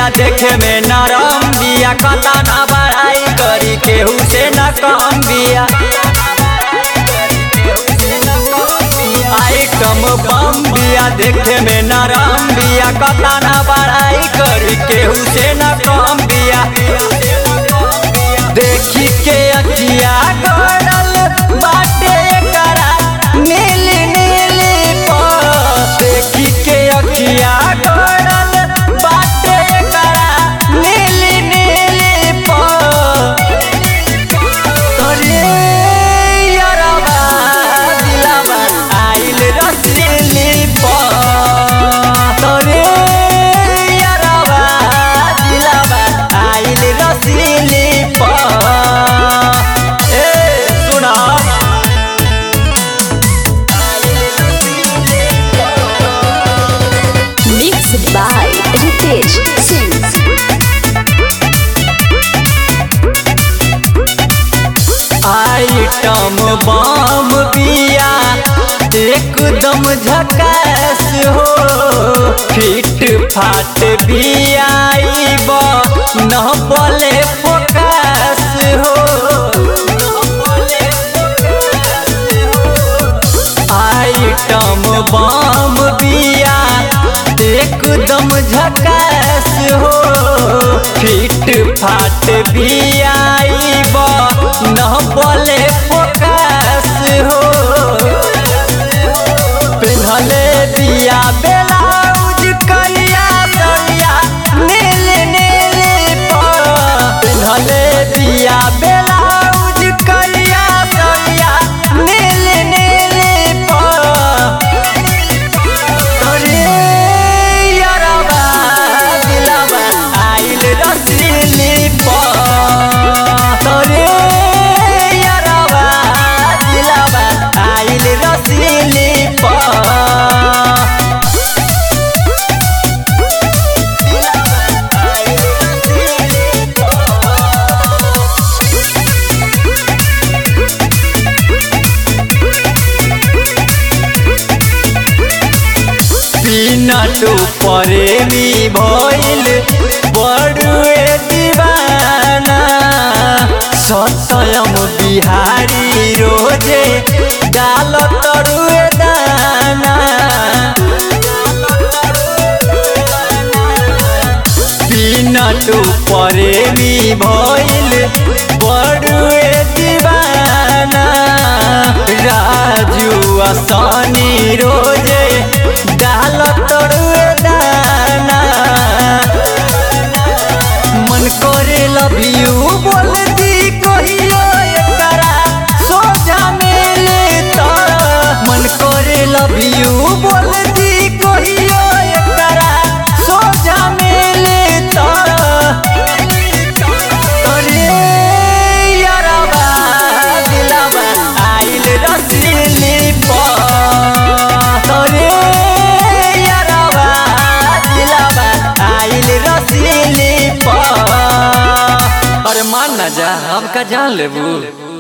बिया देखे में नरम बिया कता ना बड़ाई करी केहू से न कम बिया आइटम बम बिया देखे में नरम बिया कता ना बड़ाई करी केहू से न कम बिया देखी के अखिया गड़ल बाटे करा नीली नीली पर देखी के अखिया गड़ल बाटे करा नीली नीली पर तोरे यारबा दिलबा आइल रसली पर तोरे यारबा दिलबा आइल रसली पर ए सुना Mixed by Ritesh Singh. Item bomb बिया एकदम झकास हो फिट फाट बिया आइब न बोले फोकस हो आइटम बम बिया एकदम झकास हो फिट फाट बिया आइब न बोले फोकस हो पिन्हले दिया ब्लाउज करिया सरिया नील नील पर पिन्हले दिया ब्लाउज करिया सरिया नील नील पर तोरे यारबा दिलबा आइल रसली पर तोरे यारबा दिलबा आइल रसली पर पीनट प्रेमी भइल बड़ुए दीवाना सतयम बिहारी रोजे डाल तरुए दाना पीनट प्रेमी भइल बड़ुए दीवाना राजू असनी रोजे डाल तरुए दाना मन करे लव यू बोल दी कहियो एकरा सोझा मिले त मन करे लव यू बोल दी कहियो एकरा सोझा मिले त तोरे यारबा दिलबा आइल रसली पर तोरे यारबा दिलबा आइल रसली पर अरे मान ना जा हम का जान लेबू